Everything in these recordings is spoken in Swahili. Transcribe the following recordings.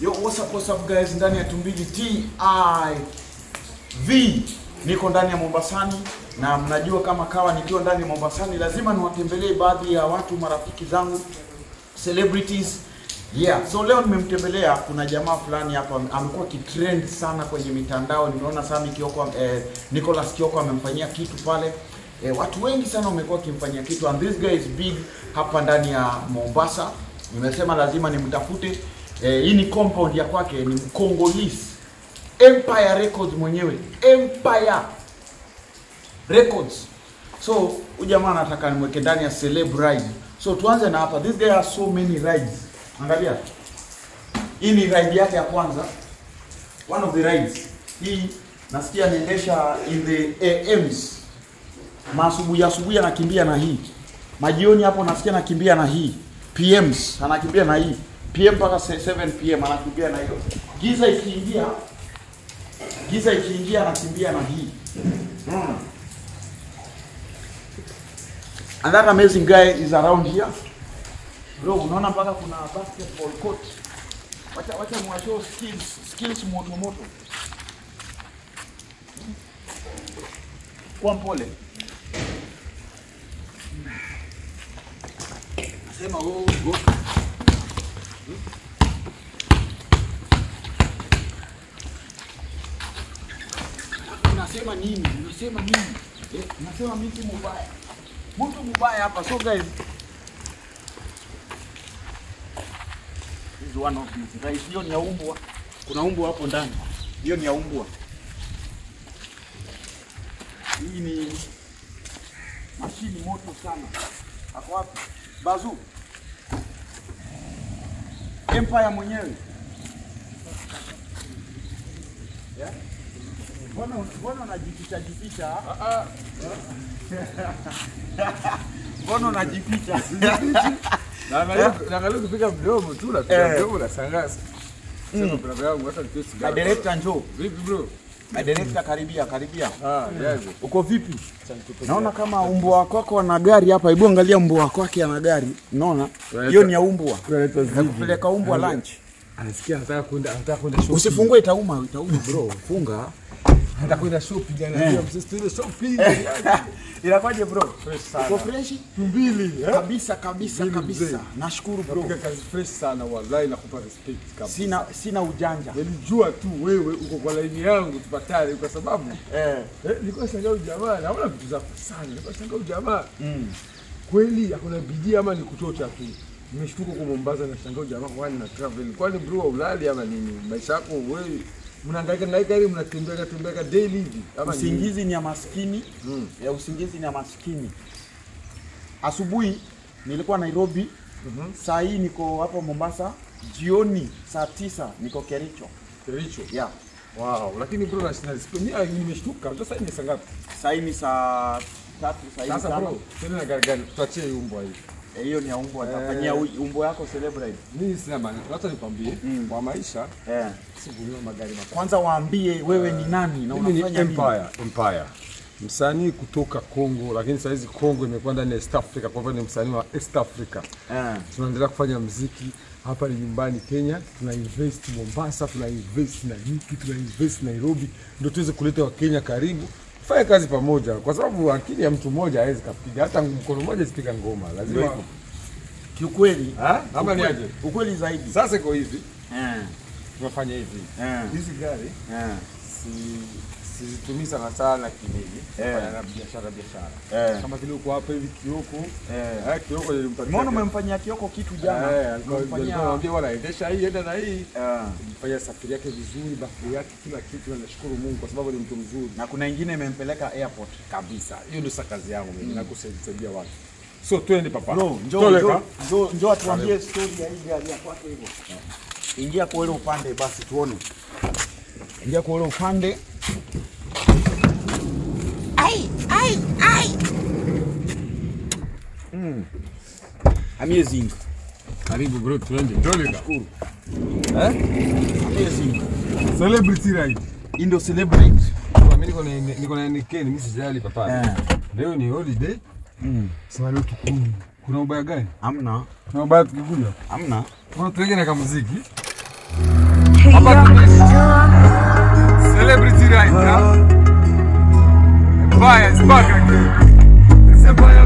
Yo, what's up, what's up guys, ndani ya Tumbili TV. Niko ndani ya Mombasani na mnajua kama kawa nikiwa ndani ya Mombasani lazima niwatembelee baadhi ya watu marafiki zangu celebrities. Yeah, so leo nimemtembelea kuna jamaa fulani hapa amekuwa kitrend sana kwenye mitandao. Nimeona Sami Kioko eh, Nicholas Kioko amemfanyia kitu pale. Eh, watu wengi sana wamekuwa wakimfanyia kitu and this guy is big hapa ndani ya Mombasa. Nimesema lazima nimtafute. Eh, hii ni compound ya kwake, ni Mkongolese. Empire Records mwenyewe. Empire Records. So huyu jamaa anataka nimweke ndani ya celeb ride. So tuanze na hapa. This guy has so many rides. Angalia. Hii ni ride yake ya kwanza. One of the rides. Hii nasikia anaendesha in the AMs. Masubuhi asubuhi anakimbia na hii. Majioni hapo nasikia anakimbia na hii. PMs anakimbia na hii. PM mpaka 7 PM anakimbia na hiyo. Giza ikiingia giza ikiingia anakimbia na hii. Mm. And that amazing guy is around here. Bro, unaona mpaka kuna basketball court. Wacha wacha mwashow skills skills moto moto. Kwa mpole. Nasema oh, go. Unasema nini? Unasema nini? Eh, unasema mtu mubaya. Mtu mubaya hapa. So guys, This is one of these. Right, hiyo ni ya umbwa. Kuna umbwa hapo ndani. Hiyo ni ya umbwa. Hii ni mashini moto sana. Ako wapi? Bazu. Empire mwenyewe. Yeah? Mbona mbona unajificha jificha? Mbona unajificha? Naangalia kupiga mdomo tu, napiga Eh. mdomo na sangasa. Sema brother yangu hata nikiwa My sigara. director njoo. Vipi bro? My director karibia, karibia. Ah, yaje. Uko vipi? Naona kama umbwa wako wako ana gari hapa. Hebu angalia umbwa wako wake ana gari. Unaona? Hiyo ni ya umbwa. Unaitwa Ziggy. Nakupeleka umbwa lunch. Anasikia anataka kwenda anataka kwenda shopping. Usifungue itauma, itauma bro. Funga. Anataka kwenda shopping, anaambia msisi tuende shopping. Inakwaje bro? Fresh sana. Uko fresh? Mbili, eh? Kabisa kabisa Mbili kabisa. mzee. Nashukuru bro. Piga kazi fresh sana wallahi nakupa respect kabisa. Sina sina ujanja. Nilijua tu wewe uko kwa laini yangu tupatane kwa sababu Eh. eh, nilikuwa shangaa huyu jamaa naona vitu zako sana. Nilikuwa shangaa huyu jamaa Mm. kweli hakuna bidii ama ni kuchocha tu. Nimeshtuka kwa Mombasa na shangaa jamaa kwani na travel. Kwani bro wa ulali ama nini? Maisha yako wewe mnahangaika na hiki mnatembea tembea daily hivi ama nini? Usingizi ni ya maskini. Mm. Ya usingizi ni ya maskini. Asubuhi nilikuwa Nairobi, Mhm. saa hii niko hapo Mombasa. Jioni saa tisa niko Kericho. Kericho. Yeah. Wow, lakini bro na na nimeshtuka. Sasa ni saa ngapi? Saa hii ni saa tatu, saa hii ni Sasa tano. bro, tena na gari gani? Tuachie hii umbwa hii. Eh, Hiyo ni ya umbwa. Eh. Nafanyia u- umbwa yako celebrate. Mimi sina maana. Hata nikwambie Mm. kwa maisha Eh. sikununua magari makubwa. Kwanza waambie wewe ni nani na Mimi ni unafanya nini. Empire, Empire. Msanii kutoka Kongo, lakini saa hizi Kongo imekuwa ndani ya East Africa, kwa hivyo ni msanii wa East Africa. Eh. Tunaendelea kufanya mziki hapa ni nyumbani Kenya, tuna invest Mombasa, tuna invest Nanyuki, tuna invest Nairobi, ndio tuweze kuleta Wakenya karibu fanya kazi pamoja, kwa sababu akili ya mtu mmoja hawezi kapiga, hata mkono mmoja sipiga ngoma, lazima Ndio hivyo. Kiukweli, Ah, ama ni ukweli- aje? Ukweli zaidi. Sasa iko hivi, Eh. tunafanya hivi, Eh. hizi gari Eh. si sizitumii sana sana kinini, Eh. fanya na biashara biashara, Eh. kama vile uko hapa hivi Kioko, Eh. eh, Kioko nilimpatia Umeona umemfanyia Kioko kitu jana. Eh, alikuwa Umemfanyia- anamwambia bwana endesha hii enda na hii Eh. fanya safari yake vizuri, bafuri yake, kila kitu, na nashukuru Mungu kwa sababu ni mtu mzuri na kuna ingine imempeleka airport. kabisa. Hiyo ndio sasa kazi yangu mimi, na kusaidia watu. So twende papa, Bro, njoo Toleka. njoo njoo njoo atuambie story ya hii gari ya kwake hivyo. Ingia kwa ule upande basi tuone. Ingia kwa ule upande. Ai ai ai. Mm. Amazing. Karibu bro, twende Toleka. Shukuru. Eh? Amazing. Celebrity ride. Hii ndio celebrate. Kwa mimi niko na niko na nikeni, mimi sijali papa. Eh. Leo ni holiday. Mm. Sema leo tukuni. Kuna ubaya gani? Amna. Kuna ubaya tukikuja. Amna. Kwa tuweke na kamuziki. Hapa tunaishi celebrity right now. Empire is back again. It's Empire.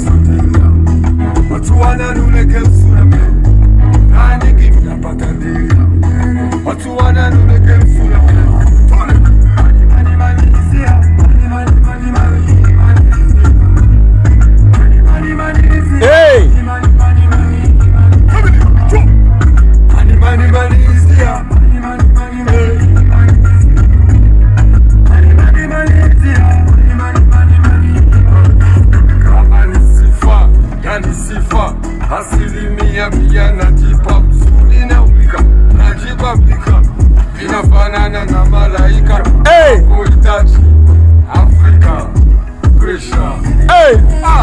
Watu wananuleke msura nani kimi napata dili. Watu wananuleke msura Mani, mani, izia. Mani, mani, mani, mani, mani, izia. Mani, mani, mani, izia. Hey! Mani, mani, mani, mani. Family, chum. Mani, mani, mani, izia. Mani, mani, mani, mani, mani, izia. Mani, mani, mani, izia. Mani, mani, mani, mani, mani. Kama ni sifa, yani sifa. Asilimia mia najipa mzuri na ulika. Najipa pika. Inafanana na malaika. Hey! Kuhitaji Afrika. Pressure. Hey! Ah!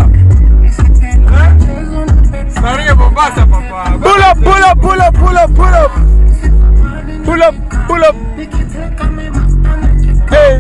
Starehe Mombasa papa. Pull up, pull up, pull up, pull up, pull up. Pull up, pull up. Hey.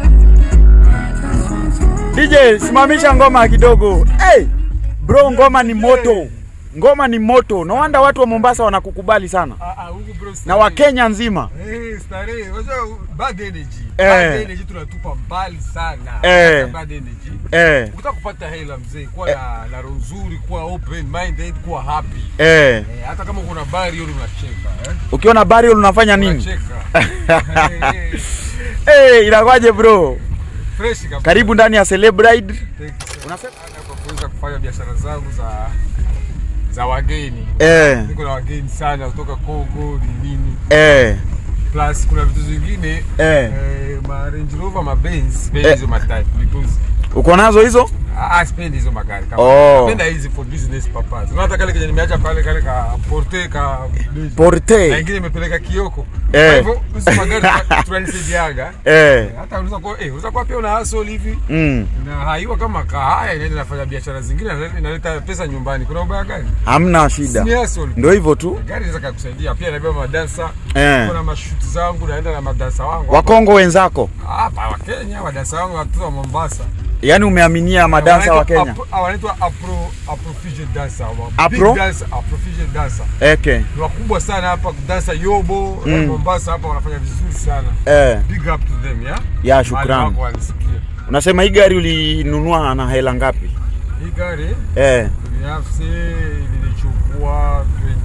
DJ, simamisha ngoma kidogo. Hey. Bro, ngoma ni moto. Ngoma ni moto. No wonder watu wa Mombasa wanakukubali sana. Ah, ah, huku bro, Na starehe. Wakenya nzima. Eh, starehe. Unajua bad energy. Eh. Bad energy tunatupa mbali sana. Eh. Hata Bad energy. Eh. Ukitaka kupata hela mzee, kuwa na, na roho nzuri, kuwa open minded, kuwa happy. Eh. Eh, hata kama kuna bari hiyo unacheka, eh? Ukiona burial unafanya nini? Unacheka. Eh, eh, Eh, inakwaje bro? fresh kabisa. Karibu ndani ya Celebrite. Thank you sana kwa kuweza kufanya biashara zangu za za wageni. Eh. Niko na wageni sana kutoka Kongo ni nini. Eh. Plus kuna vitu zingine Eh. eh, ma Range Rover, ma Benz, sipendi Eh. hizo matype because Uko nazo hizo? ah, sipendi hizo magari kama. Oh. Napenda hizi for business purpose. Unaona hata kale kenye nimeacha pale kale ka Porte ka na Porte. ingine imepeleka Kioko. Eh. Kwa hivyo hizo magari tuna- tunanisaidiaga. Eh. Hata unaweza kuwa eh, unaweza kuwa pia una hustle hivi. Mm. na haiwa kama kahaya inaenda nafanya biashara zingine inaleta- inaleta pesa nyumbani. Kuna ubaya gani? Hamna shida. Ni hustle. Ndio hivyo tu. Gari inaweza kukusaidia pia, nabeba madansa Eh. kuna mashuti zangu, naenda na madansa wangu Wakongo wenzako. hapa wa Kenya, wadansa wangu watoto wa Mombasa, Yaani umeaminia madansa wa Kenya. Wanaitwa Afro- wanaitwa Afro Afrofusion dancer, wa- Afro? big dancer, Afrofusion dancer Eke. ni wakubwa sana hapa kudansa yobo Mm. Mombasa hapa wanafanya vizuri sana. Eh. Big up to them yeah. Ya Mahali shukrani. wako wanisikia. Unasema hii gari ulinunua na hela ngapi? Hii gari Eh. binafsi nilichukua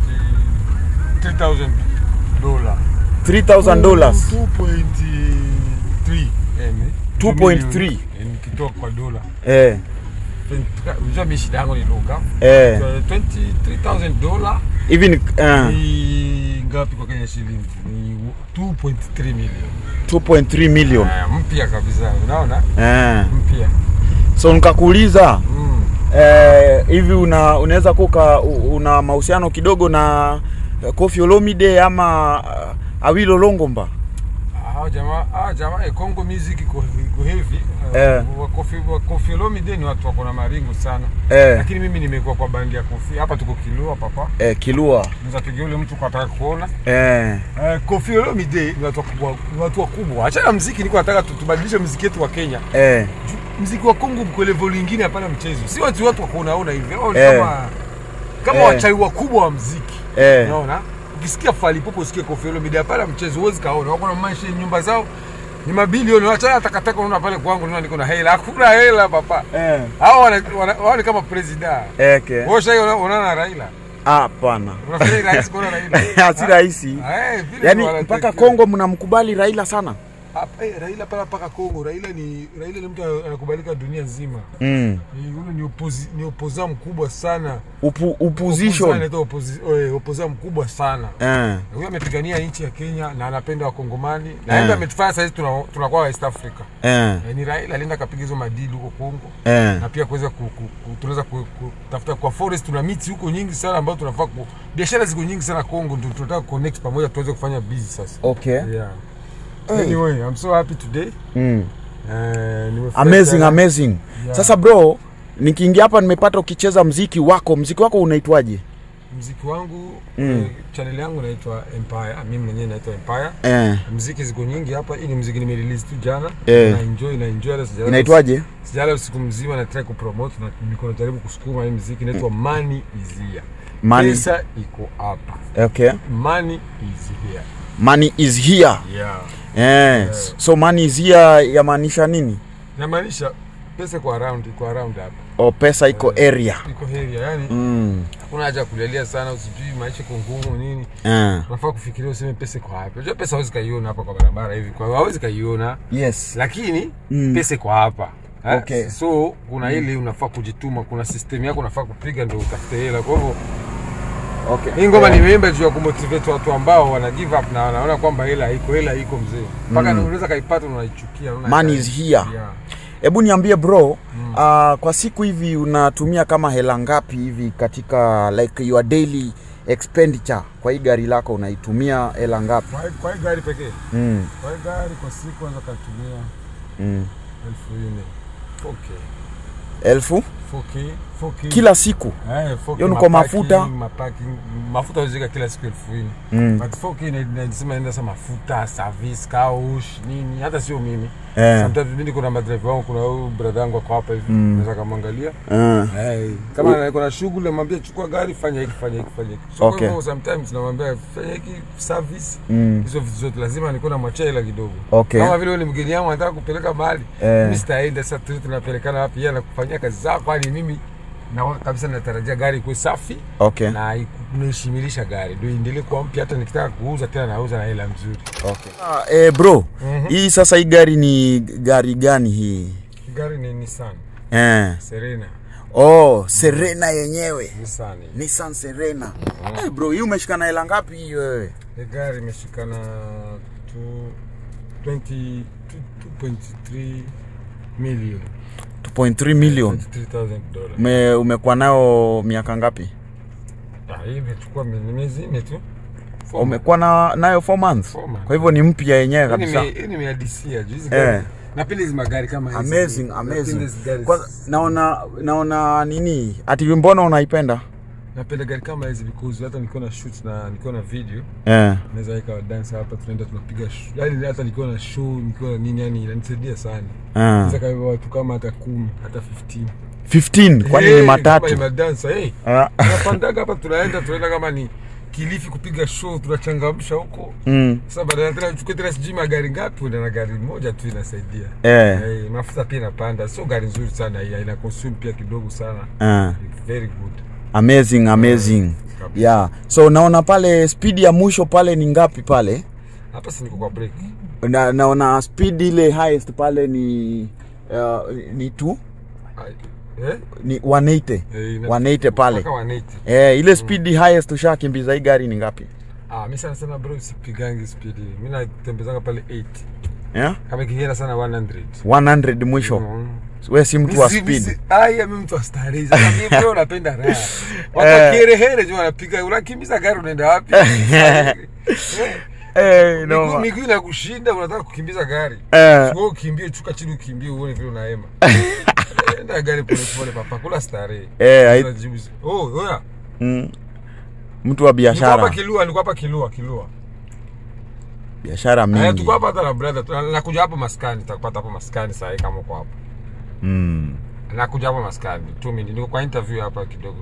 20 3000 dola 3000 dollars. 2.3 yani 2.3. yani nikitoa kwa dola Eh. unajua mimi shida yangu ni lugha Eh. So, 23000 dola Hivi ni eh, ni ngapi kwa Kenya shilingi ni 2.3 million 2.3 million. Ah, mpya kabisa unaona Eh. mpya So nikakuuliza mm. eh, hivi una unaweza kuka una mahusiano kidogo na eh, Koffi Olomide ama uh, Awilo Longomba? Hao jamaa, hao jamaa eh, Congo music iko iko heavy. Eh. Wa Koffi wa Koffi Olomide ni watu wako na maringo sana. Eh. Lakini mimi nimekuwa kwa bandi ya Koffi. Hapa tuko Kilua papa. Eh, Kilua. Unaweza pigia yule mtu kwa ataka kuona. Eh. Eh, Koffi Olomide ni watu wakubwa, ni watu wakubwa. Achana na muziki, niko nataka tu- tubadilishe muziki wetu wa Kenya. Eh. Muziki wa Kongo mko level lingine hapana mchezo. Si watu watu wako unaona hivi. Wao ni Eh. kama kama Eh. wachai wakubwa wa muziki. Eh. Unaona? Ukisikia Fally Ipupa usikie Koffi Olomide hapana mchezo huwezi kaona. Wako na maisha nyumba zao ni mabilioni. Acha takataka unaona pale kwangu unaona niko na hela. Hakuna hela papa. Eh. Hao wana, wana, wao ni kama president. Eke. Wewe sasa unaona na Raila. Hapana. Unafikiri rais kuona Raila? si rahisi. Eh, vile Yaani wana- mpaka Kongo mnamkubali Raila sana. Hapa, eh, Raila pala mpaka Kongo. Raila ni Raila ni mtu anakubalika dunia nzima. Mm. Ni yule ni opozi, ni opoza mkubwa sana. Upu, Opposition opposition. anaitwa opozi, eh, opoza mkubwa sana. Eh. Huyu amepigania nchi ya Kenya na anapenda wakongomani na Eh. yeye ametufanya sasa hivi tuna- tunakuwa West Africa. Eh. Eh, ni Raila alienda akapiga hizo madili huko Kongo Eh. na pia kuweza ku, ku, ku, tunaweza ku- ku- kutafuta kwa forest, tuna miti huko nyingi sana ambazo tunafaa ku biashara ziko nyingi sana Kongo, ndio tunataka connect pamoja tuweze kufanya busy sasa. Okay. Yeah. Anyway, I'm so happy today. Mm. Eh, nimefurahi Amazing, sana. amazing. Yeah. Sasa bro, nikiingia hapa nimepata ukicheza mziki wako. Mziki wako unaitwaje? Mziki wangu Mm. eh, channel yangu inaitwa Empire. Mimi mwenyewe naitwa Empire. Eh. Mziki ziko nyingi hapa. Hii ni mziki nimerelease tu jana. Eh. Na enjoy na enjoy hata sijalala. Inaitwaje? Sijalala usiku mzima na try kupromote na niko najaribu kusukuma hii mziki inaitwa Money is here. Money. Pesa iko hapa. Okay. Money is here. money is here yeah. eh, so money is here yamaanisha nini Namaanisha pesa iko around, iko around hapa, o pesa iko area iko area, yani mm. hakuna haja ya kulialia sana, usijui maisha iko ngumu nini. eh. Unafaa kufikiria useme pesa iko hapa. Unajua pesa hawezi kaiona hapa kwa barabara hivi, kwa hawezi kaiona, yes lakini Mm. pesa iko hapa. Eh, Okay. So kuna ile unafaa kujituma, kuna system yako unafaa kupiga ndio utafute hela. Kwa hivyo okay. hii ngoma nimeimba juu ya kumotivate watu ambao wana give up na wanaona kwamba hela iko, hela iko mzee, mpaka Mm. unaweza kaipata na unaichukia. unaona Money hela- is here. Yeah. hebu niambie bro mm. uh, kwa siku hivi unatumia kama hela ngapi hivi katika like your daily expenditure kwa hii gari lako unaitumia hela ngapi Kwa hii- Kwa hii gari pekee, mm. kwa hii gari kwa siku anza katumia Mm. elfu nne 4K. elfu 4K, 4K. kila siku Eh, 4K Hiyo ni kwa mapaki, mafuta? mapaki, mafuta uzika kila siku elfu nne mm. but 4K ina- inasema enda sa mafuta service kaush nini hata sio mimi eh. sometimes mimi kuna madrive wangu kuna huyu brother yangu ako hapa hivi Mm. naweza kamwangalia uh. Hey, kama kuna shughuli namwambia chukua gari fanya hiki fanya hiki fanya hiki so kwa Okay. hivyo sometimes namwambia fanya hiki service mm. hizo vitu zote lazima nikuwa na mwachia hela kidogo okay kama vile wewe ni mgeni yangu anataka kupeleka mahali Eh. mimi sitaenda sasa tu tunapelekana wapi yeye anakufanyia kazi zako kwani mimi na kabisa natarajia gari ikuwe safi okay na iku- naishimilisha gari ndio iendelee kuwa mpya hata nikitaka kuuza tena nauza na hela mzuri okay ah, eh, bro Mhm. hii sasa hii gari ni gari gani hii gari ni Nissan eh. Serena oh Serena yenyewe Nissan Nissan Serena eh, bro hii umeshikana hela ngapi hii wewe hii gari imeshikana tu- 20 tu- 2.3 million 2.3 million 23,000 dollars Ume, umekuwa nayo miaka ngapi Ah, hii imechukua mi- miezi nne tu Four umekuwa na, nayo 4 months Four months. kwa hivyo ni mpya yenyewe Hii kabisa nime- hii nimeadisia juu hizi Eh. gari napenda hizi magari kama hizi. amazing Napenda amazing hizi gari. Kwanza, naona naona nini ati mbona unaipenda napenda gari kama hizi because hata nikiwa na shoot na nikiwa na video eh. naweza weka dansa hapa tunaenda tunapiga sh- yani hata nikiwa na show nikiwa na nini yani inanisaidia sana eh. naweza kama watu kama hata kumi hata 15 15 kwani Hey, ni kama matatu ni madansa hey Ah, tunapandaga hapa tunaenda tunaenda kama ni Kilifi kupiga show tunachangamsha huko mm, sasa badala tena uchukue tena sijui magari ngapi unaenda na gari moja tu inasaidia eh, hey, mafuta pia inapanda sio gari nzuri sana hii ina consume pia kidogo sana eh. It's very good amazing amazing kabisa. yeah so naona pale speed ya mwisho pale ni ngapi pale hapa si niko kwa break na, naona speed ile highest pale ni uh, ni tu Ai, eh? ni 180 Eh, ina- 180 pale mpaka 180 eh, ile speed highest ushakimbiza hii gari ni ngapi ah mimi sana sana bro sipigangi speed mimi natembezanga pale 8 yeah? kama ikienda sana 100 100 mwisho Mm. we si mtu wa Misi- speed misi- aya mimi mtu wa starehe sasa mimi bro napenda raha watu Eh. wakiherehere tu wanapiga unakimbiza gari unaenda wapi Eh, eh, miguu- no. miguu inakushinda unataka kukimbiza gari eh, Wewe ukimbie chuka chini ukimbie uone vile unaema enda gari pole pole papa kula starehe eh, hai- Unajibu- oh oya mm, mtu wa niko hapa biashara kilua niko hapa kilua kilua biashara Eh, mingi tuko hapa hata na brother tu- nakuja hapo maskani nitakupata hapo maskani saa hii kama uko hapo mm. nakuja hapo maskani two minutes niko kwa interview hapa kidogo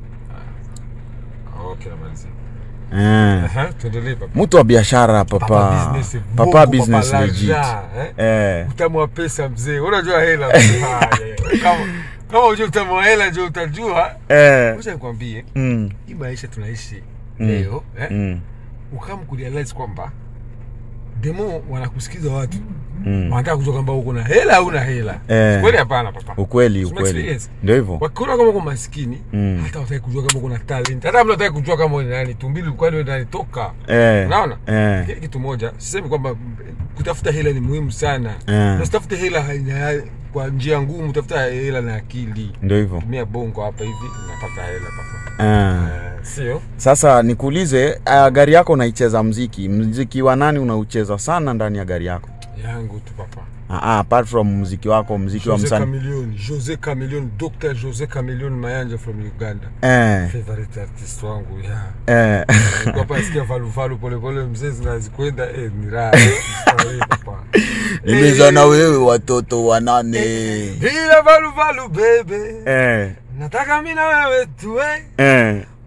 Ah. okay namalizia eh. Aha, tuendelee papa mtu wa biashara papa business, papa bongo, business papa legit laja, eh? eh. utamu wa pesa mzee unajua hela mzee. Ah, yeah. kama kama unajua utamu wa hela ndio utajua Eh. acha nikwambie Mm. hii maisha tunaishi Mm. leo eh? Mm. ukam kurealize kwamba demo wanakusikiza watu Mm. wanataka kujua kwamba uko na hela au una hela Eh. kweli hapana papa ukweli Sima ukweli experience. ndio hivyo wakiona kama uko maskini Mm. hata wataki kujua kama uko na talent hata mtu hataki kujua kama wewe ni nani tumbili kwani wewe nani toka eh. unaona eh. Kile kitu moja sisemi kwamba kutafuta hela ni muhimu sana Eh. na usitafute hela haina- kwa njia ngumu tafuta hela na akili ndio hivyo tumia bongo hapa hivi unapata hela papa eh. Eh, sio sasa nikuulize uh, gari yako unaicheza mziki mziki wa nani unaucheza sana ndani ya gari yako yangu tu papa Ah, ah, apart from mziki wako mziki wa Jose msanii Chameleone, Jose Chameleone, Dr. Jose Chameleone Mayanja from Uganda. eh. Favorite artist wangu, yeah. eh. Nilikuwa hapa nasikia valu valu pole pole mzee zinazikwenda eh ni raha. Starehe, papa. nimeza na wewe watoto wanane Bila valu valu bebe. eh. Nataka mimi na wewe tuwe eh.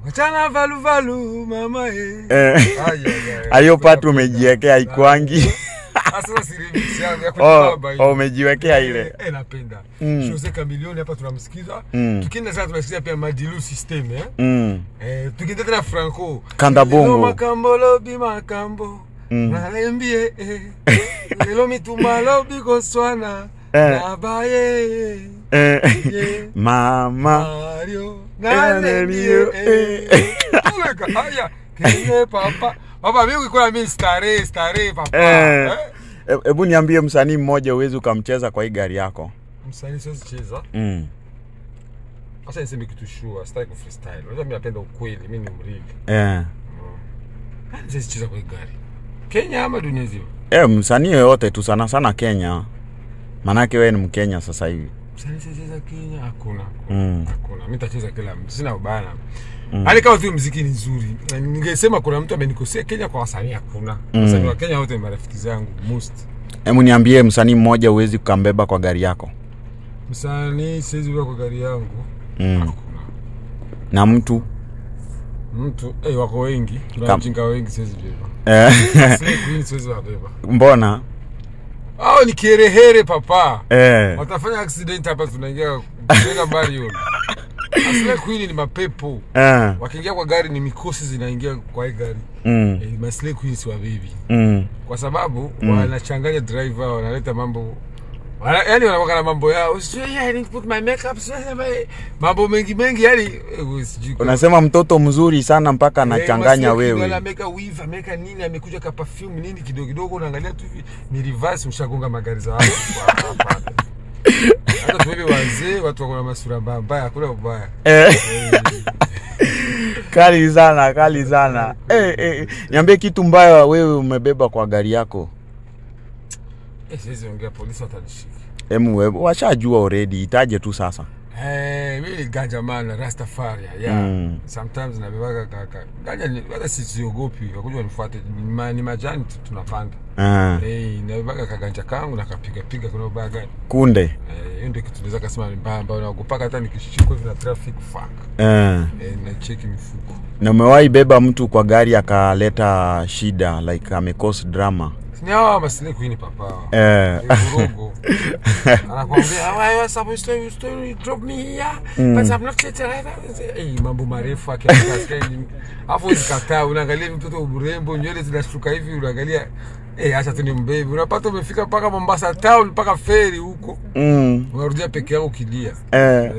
wachana valuvalu mama eh. Eh. Ai, ai, ai. Hiyo part umejiwekea ikwangi. Sasa si remix yangu ya Oh, kujibamba hiyo. oh, umejiwekea ile. Eh, eh, napenda Mm. Jose Chameleone hapa tunamsikiza Mm. tukienda sasa tunasikiza pia Madilu system eh Mm. eh tukienda tena Franco Kanda bongo. Lelo makambo lobi makambo Mm. nalembie eh lelo mituma lobi koswana Eh. nabaye Eh. Yeah. Mama. Mario nalembie eh Eh. Tuleka, haya kene papa papa mimi kwa mimi starehe starehe papa Eh. eh E- Hebu niambie msanii mmoja uwezi ukamcheza kwa hii gari yako. msanii siwezi cheza Mm. Acha niseme kitu sure, sitaki ku freestyle. Unajua mimi napenda ukweli, mimi ni mrili. Eh. Siwezi cheza kwa hii gari. Kenya ama dunia nzima? Eh, msanii yoyote tu sana sana Kenya. Manake wewe ni Mkenya sasa hivi. Msanii siwezi cheza Kenya, hakuna. Mm. Hakuna. Mimi nitacheza kila mtu, sina ubaya. Mm. Hali kama tu muziki ni nzuri. Na Ningesema kuna mtu amenikosea Kenya kwa wasanii hakuna. Mm. Wasanii wa Kenya wote ni marafiki zangu most. Hebu niambie msanii mmoja uwezi ukambeba kwa gari yako. Msanii siwezi kuwa kwa gari yangu. Mm. Hakuna. Na mtu Mtu, eh wako wengi. Kuna Kam- mjinga wengi siwezi beba. eh, Slay Queen siwezi wabeba. mbona? Hao ni kiherehere papa. Eh. watafanya accident hapa tunaingia tunaenda mbali hiyo asile queen ni mapepo Eh. wakiingia kwa gari ni mikosi zinaingia kwa hii gari Mm. e, masle queen si wabibi Mm. kwa sababu wanachanganya driver wanaleta mambo wana, yani wanakuwa na mambo yao sijui, yeah, I need to put my makeup sijui, sijui, mambo mengi mengi yani eh, sijui kama- Unasema mtoto mzuri sana mpaka Eh, anachanganya Masle Queen wewe. ameweka weave ameweka nini amekuja ka perfume nini kidogo kidogo unaangalia tu hivi ni reverse mshagonga magari za watu Hapana. hata tuwewe wazee watu wako na masura mbaya mbaya hakuna ubaya Eh. kali sana, kali sana. Eh, eh. Niambie kitu mbaya wewe umebeba kwa gari yako. Eh, siwezi ongea polisi watanishika Emu wewe washajua already, itaje tu sasa. Eh, mimi ni ganja man Rastafari yeah. Mm. Sometimes nabebaga kaka. Ganja ni hata si siogopi, wakuja wanifuate. Ni, ma, ni majani tu tunapanda. Ah. Eh, nabebaga kaganja kangu na kapiga piga kuna ubaya gani. Kunde. Eh, hiyo ndio kitu naweza kusema ni mbaya ambayo naogopaka hata nikishikwa hivi na traffic fuck. Eh. Eh, na cheki mifuko. Na umewahi beba mtu kwa gari akaleta shida like amecause drama. Ni hawa masile queen papa. Eh. Eh, vurugu. Anakuambia, "Why you supposed to you to you drop me here? But I'm not yet arrived." Eh, mambo marefu akiangalia. Alafu usikataa unaangalia mtoto mrembo, nywele zinashuka hivi unaangalia Eh, acha tu ni mbebi. Unapata umefika mpaka Mombasa town mpaka feri huko. Mm. Unarudia peke yako ukilia. Eh.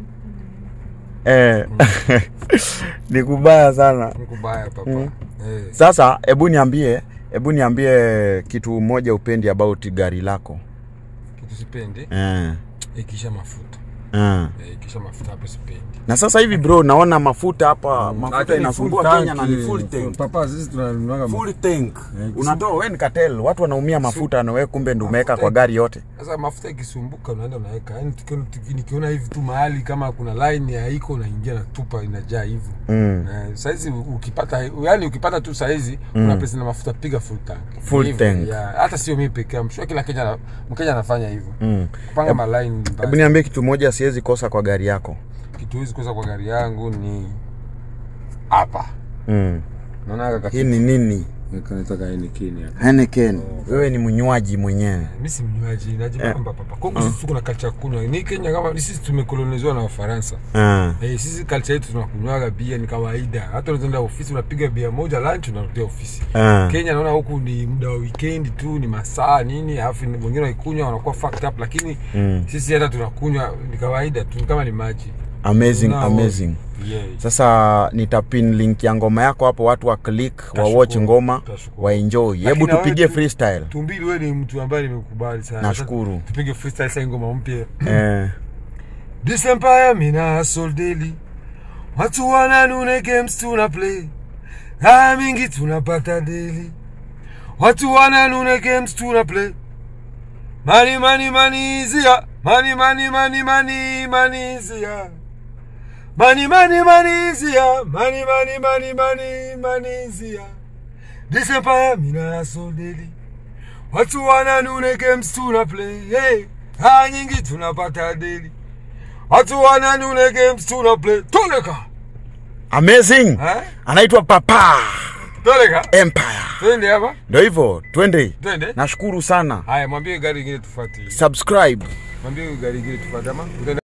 Eh, Eh. Ni kubaya sana. ni kubaya papa. Eh. Sasa hebu niambie, hebu niambie kitu moja upendi about gari lako. Kitu sipendi Eh. ikisha mafuta. Eh. Eh, ikisha mafuta hapo sipendi. Na sasa hivi bro, naona mafuta hapa, mafuta Lakini inasumbua full Kenya na ni tank, full eh, tank. Papa sisi tunanunuaga Full tank. Eh, Unatoa wewe ni cartel, watu wanaumia mafuta na wewe kumbe ndio umeweka kwa gari yote. Sasa mafuta ikisumbuka unaenda unaweka. Yaani tukiona tuki- nikiona hivi tu mahali kama kuna line haiko unaingia na tupa inajaa hivyo. Mm. Na saizi ukipata yani ukipata tu saizi una pesa na mafuta piga full tank. Full Hivyo, tank. yeah. Hata sio mimi pekee, I'm sure kila Kenya na- Mkenya anafanya hivyo. Mm. Kupanga ma line Hebu mbaya. niambie kitu moja siwezi kosa kwa gari yako. Kitu hizi kosa kwa gari yangu ni hapa. Mm. Naona kaka Hii ni nini? kanataka ni Kenya. Heineken. Wewe ni mnywaji mwenyewe. Mimi si mnywaji, najipamba papa. Kongo sisi tuko na culture kunywa. Ni Kenya kama sisi tumekolonizwa na Wafaransa. Ah. Eh, sisi culture yetu tunakunywaga bia ni kawaida. Hata unaenda ofisi unapiga bia moja lunch unarudia ofisi. Ah. Kenya naona huku ni muda wa weekend tu, ni masaa nini, alafu ni- wengine waikunywa wanakuwa fucked up, lakini Mm. sisi hata tunakunywa ni kawaida tu, ni kama ni maji. Amazing, Tunao- amazing. Yeah. Sasa nitapin link ya ngoma yako hapo, watu wa click wa Tashukuru, watch ngoma tashukuru. wa enjoy. Lakini Hebu na wewe tupigie tu- freestyle. Tumbili, wewe ni mtu ambaye nimekubali sana. Nashukuru. Sasa Tupige freestyle sasa ngoma mpya. Eh. This empire mina hustle daily. Watu wananune games tuna play. Haya mingi tunapata daily. Watu wananune games tuna play. Money money money is here. Money money money money money is here. Money money money is here. Money money money money money is here. This empire mina hustle daily. Watu wananune games tuna play. Hey. Haya nyingi tunapata daily. Watu wananune games tuna play. Toleka. amazing Eh? anaitwa papa Toleka. empire Twende hapa. ndo hivyo twende Twende. nashukuru sana Haya, mwambie gari ingine tufuatie. subscribe Mwambie gari ingine tufuate ama utaenda